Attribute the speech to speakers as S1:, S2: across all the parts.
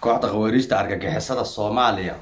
S1: kooxda khawaariijta argagixisada soomaaliya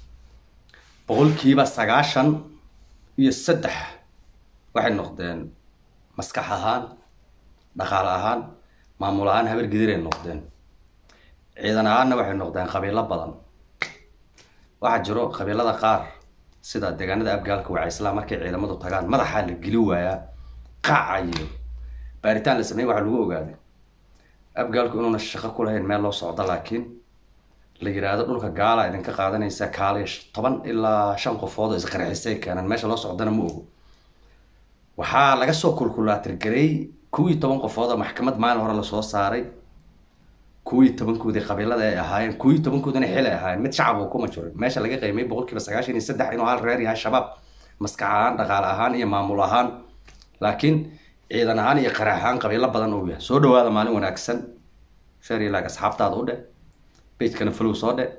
S1: boqolkiiba sagaashan iyo saddex waxay noqdeen maskax ahaan dhaqaale ahaan maamul ahaan habar gidiray noqdeen ciidan ahaanna waxay noqdeen qabiilo badan waxaa jiro qabiilada qaar sida deegaanada abgaalka wacaysla markay ciidamadu tagaan madaxaa la geli waayaa qaacayo baaritaan la sameeyey waxaa lagu ogaaday abgaalku inuuna shaqo ku lahayn meel loo socdo laakiin la yiraahdo dhulka gaala idinka qaadanaysa kaaliya toban ilaa shan qofood oo isqarxisay keenan meesha loo socdana ma ogo waxaa laga soo kulkulaatirgareey kuwii toban qofood oo maxkamad maalin hore lasoo saaray kuwii tobankoodii qabiilada ay ahaayeen kuwii tobankoodina xil ay ahaayeen mid shacab uu kuma jirin meesha laga qiimay boqolkiiba sagaashan iyo saddex inuu hal reer yahay shabaab maskax ahaan dhaqaale ahaan iyo maamul ahaan laakiin ciidan ahaan iyo qarax ahaan qabiilo badan uu yahay soo dhawaada maalin wanaagsan sheer ilaag asxaabtaada u dheh bejkana flow soo dhe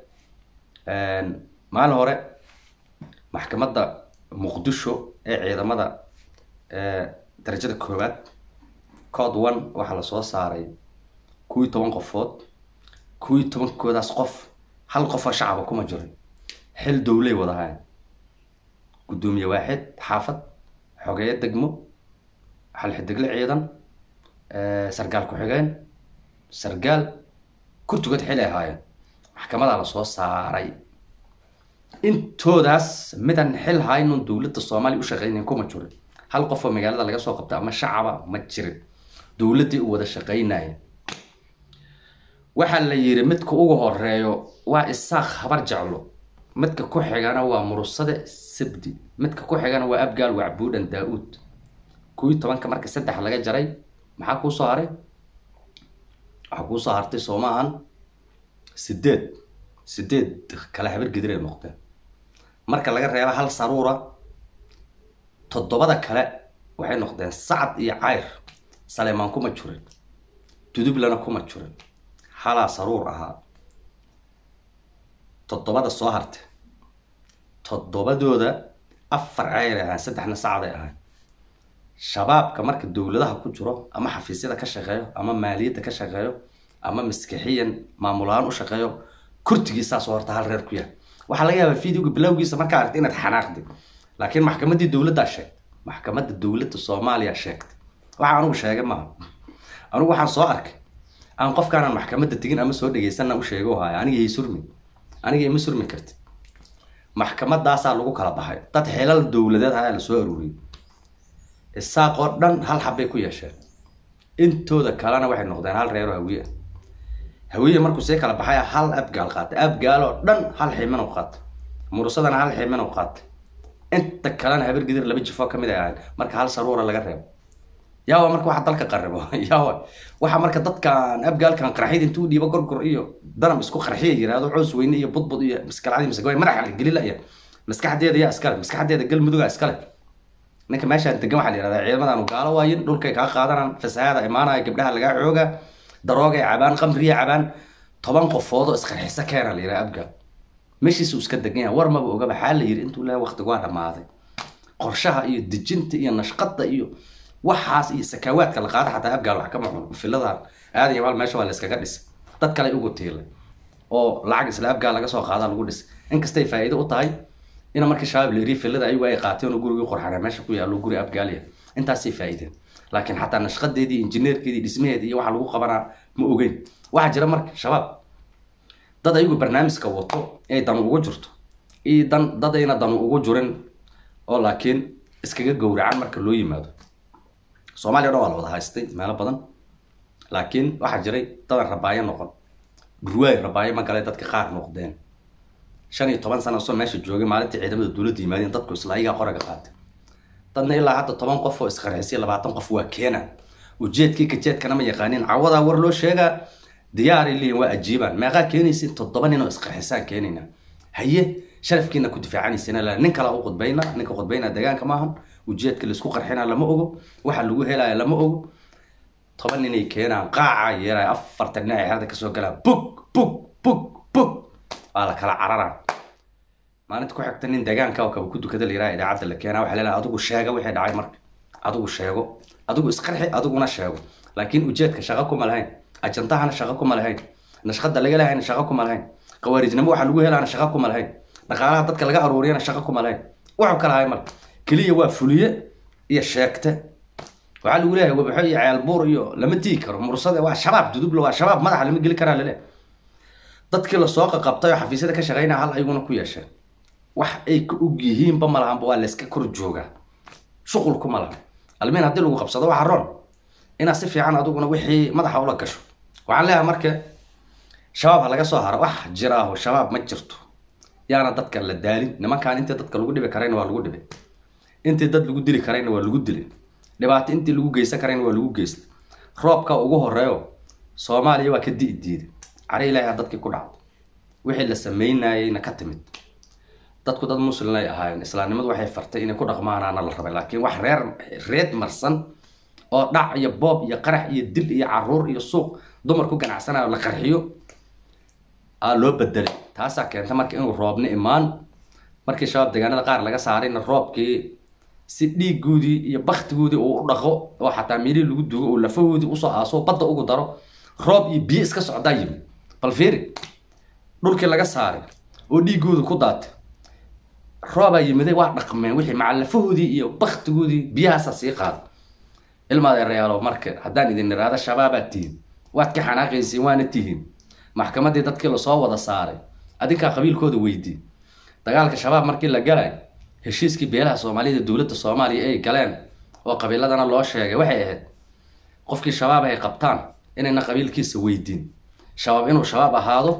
S1: maalin hore maxkamadda muqdisho ee ciidamada darajada koowaad code one waxaa lasoo saaray kuwii toban qofood kuwii tobankoodaas qof hal qofoo shacaba kuma jirin xil dowlay wadahayn guddoomiye waaxid xaafad xogeeyo degmo xalxidegle ciidan sargaal ku-xigeen sargaal kurtugood xil ay ahaayeen maxkamadaa lasoo saaray intoodaas midan xil haynun dowladda soomaaliya u shaqeynayn kuma jirin hal qof oo magaalada laga soo qabta ama shacaba ma jirin dowladdii u wada shaqeynaya waxaa la yiri midka ugu horeeyo waa isaaq habar jeclo midka ku xigana waa murusade sabdi midka ku xigana waa abgaal wacbuudhan daa-uud kuwii tobanka marka saddex laga jaray maxaa kuusoo haray waxaa kuusoo hartay soomaahan sideed sideed kale habar gidir ay noqdeen marka laga reeba hal saruura toddobada kale waxay noqdeen sacad iyo cayr saleemaan kuma jirin dudublana kuma jirin halaa saruur ahaa toddobada soo hartay toddobadooda afar cayray ahaan saddexna sacday ahaan shabaabka marka dowladaha ku jiro ama xafiisyada ka shaqeeyo ama maaliyadda ka shaqeeyo ama maskixiyan maamulahaan u shaqeeyo kurtigiisaasoo horta hal reer ku yahay waxaa laga yaabaa videoga bilowgiisa markaa aragtay inaad xanaaqdi laakiin maxkamaddii dowladdaa sheegtay maxkamadda dowladda soomaaliya sheegtay waxa anugu sheegay maaha anugu waxaan soo arkay aan qofkaanaan maxkamadda tegin ama soo dhegeysanna u sheego haya aniga hay surmi aniga ima surmi karti maxkamadaasaa lagu kala baxay dad xilal dowladeed ayaa lasoo aruuriyay isaaq oo dhan hal xabbay ku yeesheen intooda kalena waxay noqdeen hal reero hawiye hawiye markuu see kala baxay hal abgaal qaatay abgaal oo dhan hal ximin u qaatay murusadana hal ximin u qaatay inta kalena habar gidir laba jifoo kamid ay ahayn marka hal saruura laga reebo yaawa marka waxa dalka qaribo yaawa waxa marka dadkan abgaalkan qarxid intuu dhiibo gorgor iyo danam isku qarxiya yiraahdo coos weyne iyo budbud iyo maskalcadi masagooy madaxa la geli laya maskaxdeeda yaa iskale maskaxdeeda galmuduga iskale ninka meeshaan degan waxaa la yihahdaa ciidamadaanu gaalo waayin dhulkay kaa qaadanaan fasahaada imaanaya gabdhaha lagaa xooga daroogay cabaan qamriya cabaan toban qofoodoo isqarxisa keena la yidhaha abgaal meeshiisu iska degan yahay war maba oga maxaa la yiri intuu leeyahay waqtigu waa dhamaaday qorshaha iyo dejinta iyo nashqada iyo waxaas iyo sakaawaadka la qaada xataa abgaal wax kama cuno filadan aadan iyo maal meesha waa la iskaga dhisay dad kale ugu tiilay oo lacag isla abgaal laga soo qaada lagu dhisay inkastay faa'iido u tahay ina markii shabaab la yiri filada ayagu ay qaateen oo gurigii qorxana meesha ku yaallo guri abgaalya intaasay faa'iideen laakiin xataa nashqadeedii injineerkeedii dhismaheedii iyo waxa lagu qabanaa ma ogeyn waxaa jira marka shabaab dad ayagu barnaamijka wato ay danu ugu jirto iyo dan dad ayna danu ugu jirin oo laakiin iskaga gowracan marka loo yimaado soomaaliya o dhan waa la wada haystay meelo badan laakiin waxaa jiray dadan rabaayo noqon gurwaay rabaayo ma galay dadka qaar noqdeen shan iyo toban sana soo meesha joogay maalintii ciidamada dowladda yimaadeen dadku isla ayagaa qoraga qaatay dadna ilaa hadda toban qof oo isqarxisay labaatan qof waa keena ujeedkii kajeedkana ma yaqaanin cawadaa war loo sheegaa diyaaray leeyihin waa ajiibaan meeqaa keenaysin toddoba nin oo isqarxisaan keenayna haye sharafkiina ku difaacanaysin nin kala u qudbayna ninka qudbayna deegaanka maahan ujeedka laisku qarxina lama ogo waxa lagu helaya lama ogo toban ninay keenaan qaaca yeelaya afartan nin ay xerada kasoo galaan bug bug bug bug waa la kala cararaa maalinta ku xigta nin deegaanka oo kaba ku dukada la yiraha idaacadda la keenaa waxaa leedahay adigu sheega wixii dhacay marka adigu sheego adigu isqarxi adiguna sheego laakiin ujeedka shaqo kuma lahayn ajantahana shaqo kuma lahayn nashqada laga lahayna shaqo kuma lahayn khawaarijnimo waxa lagu helaana shaqo kuma lahayn dhaqaalaha dadka laga aruuriyana shaqo kuma lahayn wuxuu kala hay mal keliya waa fuliye iyo sheegte waxaa lagu leeyahay wabaxo iyo ceelbuur iyo lama digi karo mursade waa shabaab dudubla waa shabaab madaxa lama geli karaa lale dadkii lasoo qaqabtay oo xafiisyada ka shaqeynaya hal ayaguna ku yeesheen wax ay ka og yihiinba ma lahanba waa layska kor joogaa shuqulku ma lahan almiin haddii lagu qabsado waxa roon inaad si fiican adiguna wixii madaxa ula gasho waxaan leeyahay marka shabaab ha laga soo haro wax jiraaho shabaab ma jirto yaana dadka la daalin nimankaan intii dadka lagu dhibi karayna waa lagu dhibay intii dad lagu dili karayna waa lagu dilay dhibaato intii lagu geysan karayna waa lagu geystay roobka ugu horeeyo soomaaliya waa ka di'i diiday cari ilaahi dadkii ku dhacday wixii la sameynayeyna ka timid dadku dad muslim ay ahaayeen islaamnimadu waxay fartay inay ku dhaqmaanaana la rabay laakiin wax reer reed marsan oo dhac iyo boob iyo qarax iyo dil iyo caruur iyo suuq dumar ku ganacsanayo la qarxiyo aa loo bedelay taasaa keenta marka inuu roobna imaan markii shabaab deegaanada qaar laga saarayna roobkii si dhiigoodii iyo baktigoodii uu u dhaqo oo xataa meelihii lagu dugo oo lafahoodii usoo aaso badda ugu daro roob iyo biyo iska socdaa yimi bal fiiri dhulkii laga saaray oo dhiigooda ku daatay roobaa yimiday waa dhaqmeen wixii macallafahoodii iyo baktigoodii biyahaasaa sii qaada ilmaadeerayaalo marka haddaan idin iraado shabaabaad tihiin waad ka xanaaqaysiin waana tihiin maxkamaddii dadkii lasoo wada saaray adinkaa qabiilkooda weydii dagaalka shabaab markii la galay heshiiskii beelaha soomaalida dowladda soomaaliya ay galeen oo qabiiladana loo sheegay waxay ahayd qofkii shabaab ay qabtaan inayna qabiilkiisa weydiin shabaab inuu shabaab ahaado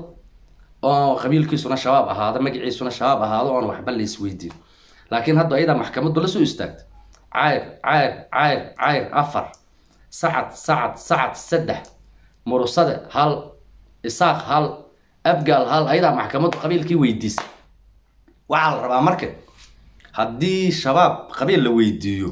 S1: oo qabiilkiisuna shabaab ahaado magaciisuna shabaab ahaado oon waxba la isweydiin laakiin hadda ayadaa maxkamaddu la soo istaagtay cayr cayr cayr cayr afar sacad sacad sacad saddex murusade hal isaaq hal abgaal hal ayadaa maxkamaddu qabiilkii weydiisay waxaa la rabaa marka haddii shabaab qabiil la weydiiyo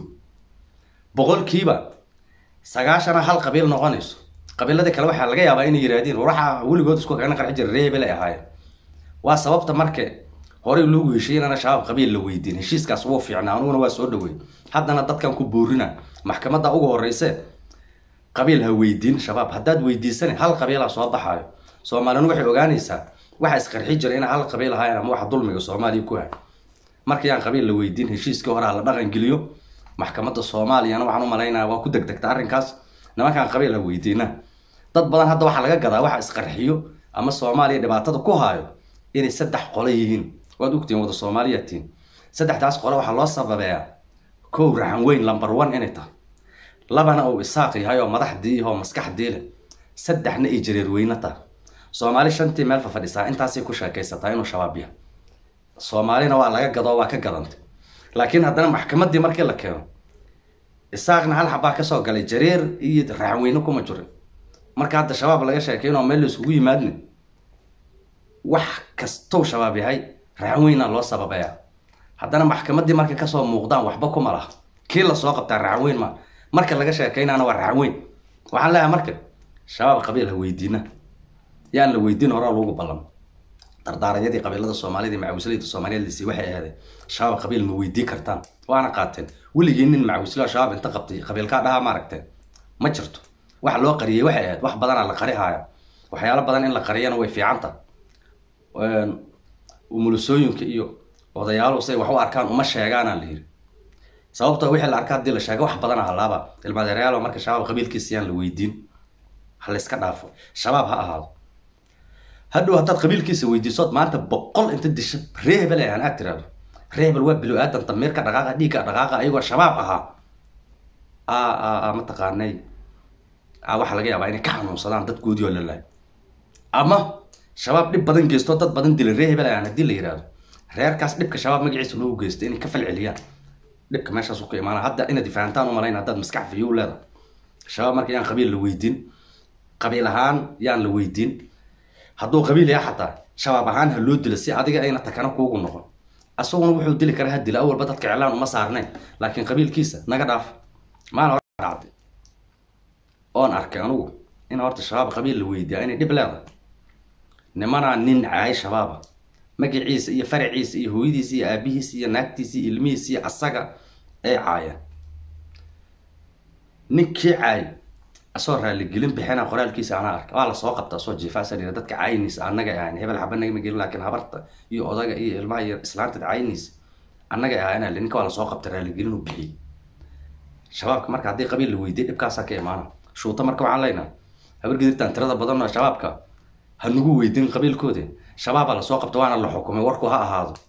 S1: boqolkiiba sagaashana hal qabiil noqonayso qabiiladii kale waxaa laga yaabaa inay yihaahdeen war waxaa weligood isku kagana qarxi jira reebel ay ahaayeen waa sababta marka horey loogu heshiiyey inana shabaab qabiil la weydiin heshiiskaas wuu fiicnaa aniguna waa soo dhaweey haddana dadkan ku boorina maxkamadda ugu horeyse qabiil ha weydiin shabaab haddaad weydiisane hal qabiilaa soo baxaayo soomaalina waxay ogaanaysaa waxa isqarxi jira inay hal qabiil ahaayeen ama waxa dulmiga soomaaliya ku hay markayaan qabiil la weydiin heshiiskii hore ha la dhaqan geliyo maxkamadda soomaaliyana waxaan u malaynaya waa ku degdegta arrinkaas nimankaan qabiil ha weydiina dad badan hadda waxaa laga gadaa waxa isqarxiyo ama soomaaliya dhibaatada ku haayo inay saddex qole yihiin waad ogtihiin wada soomaaliya tihiin saddexdaas qole waxaa loo sababeeyaa kow raxan weyn lumber one inay tahay labana uu isaaq yahay oo madaxdii oo maskaxdii leh saddexna ay jareer weyne tahay soomaali shantii meel fa fadhisaa intaasay ku sheekaysataa inuu shabaab yahay soomaalina waa laga gadoo waa ka gadantay laakiin haddana maxkamaddii markii la keeno isaaqna hal xabaa kasoo galay jareer iyo raxan weyne kuma jirin marka hadda shabaab laga sheekayno meel la isugu yimaadne wax kastow shabaab yahay raxan weynaa loo sababeeyaa haddana maxkamaddii markay kasoo muuqdaan waxba kuma laha kii lasoo qabtaa raxan weyn ma marka laga sheekaynaana waa raxan weyn waxaan leeyahay marka shabaab qabiil ha weydiina yaan la weydiin horaa loogu ballamo dardaaranyadii qabiilada soomaalida iyo macawisleyda soomaaliyeed lisi waxay ahaydeen shabaab qabiil ma weydii kartaan waana qaateen weligii nin macawislo shabaab inta qabtay qabiilkaa dhaha ma aragteen ma jirto waxa loo qariyey waxay ahayd wax badanaa la qarihaaya waxyaalo badan in la qariyana way fiicanta umulusooyinka iyo odayaalu say wax u arkaan uma sheegaanaa la yiri sababtoo wixii la arka haddii la sheego wax badana halaaba ilmaadeerayaalo marka shabaab qabiilkiisa yaan la weydiin ha layska dhaafo shabaab ha ahaado hadhow haddaad qabiilkiisa weydiisood maanta boqol inta disha ree hebel ahaan aad tiraahdo ree hebel waa bilo aadan damiirka dhaqaaqa dhiigga dhaqaaqa ayagoo shabaab ahaa a mataqaanay waxaa laga yaabaa inay ka xanuunsadaan dadkoodii oo lalaay ama shabaab dhib badan geysto dad badan dila ree hebel ahaan haddii la yihahdo reerkaas dhibka shabaab magaciisa loogu geysto inay ka falceliyaan dhibka meeshaas ka imaana hadda inaad fahantaan u malayn haddaad maskax fiyo leedahay shabaab marka yaan qabiil la weydiin qabiil ahaan yaan la weydiin hadduu qabiil yaha xataa shabaab ahaan ha loo dilo si adiga ayna takana kuugu noqon asaguna wuxuu dili karaa ha dila awalba dadka iclaan uma saarnayn laakiin qabiilkiisa naga dhaaf maana hore dhacday oon arkay anugu in horta shabaab qabiil la weydiiyaa inay dhib leedahay nimanaa nin caay shabaaba magaciisa iyo faraciisa iyo hooyadiisa iyo aabihiisa iyo naagtiisa iyo ilmihiisa iyo asaga ay caayeen ninkii caay asoo raaligelin bixina qoraalkiisa anaa arka waa lasoo qabta asoo jiifaasan yidhi dadka caynis annaga ahayn hebel xaba nagama gelin laakiin habarta iyo odaga iyo ilmaha iyo islaanta caynis annaga ahayn ninka waa lasoo qabta raaligelin uu bixiyey shabaabka marka haddii qabiil la weydiye dhibkaasaa ka imaana shuuta marka waxaan leenaha habargedirtaan tirada badan oo shabaabka ha nagu weydin qabiilkoodi shabaabaa lasoo qabta waana la xukumay warku ha ahaado